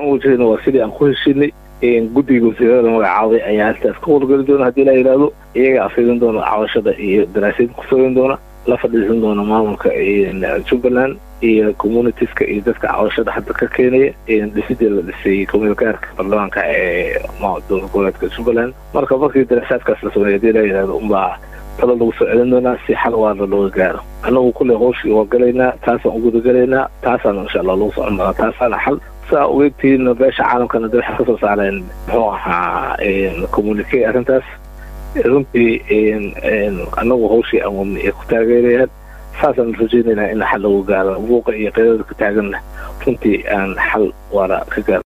wajahayna waa sidii aan ku heshinay guddiga wasiirada la magacaabay ayaa halkaas ka howlgeli doona haddii la yidhaahdo iyaga afidin doona cabashada iyo daraasayd ku samayn doona la fadhiisan doona maamulka jubbaland iyo communitieska iyo dadka cabashada hadda ka keenaya dhisidii la dhisay kumilgaarka baarlamaanka ee dowlad goboleedka jubbaland marka markii daraasaadkaas la sameeya hadii la yidhahdo unbaa talo lagu soo celin doonaa si xal waana looga gaaro annagu kulley howshii waa galaynaa taasaan u gudagalaynaa taasaana insha allah lagu socon doonaa taasaana xal saa ogeytihiin beesha caalamkana de waxay kasoo saareen muxuu ahaa communique arrintaas runtii annagu hawshii aan wadnay ay ku taageerayaan saasaan rajaynaynaa in xal lagu gaaro buuqa iyo qeydada ka taaganna runtii aan xal waara ka gaaro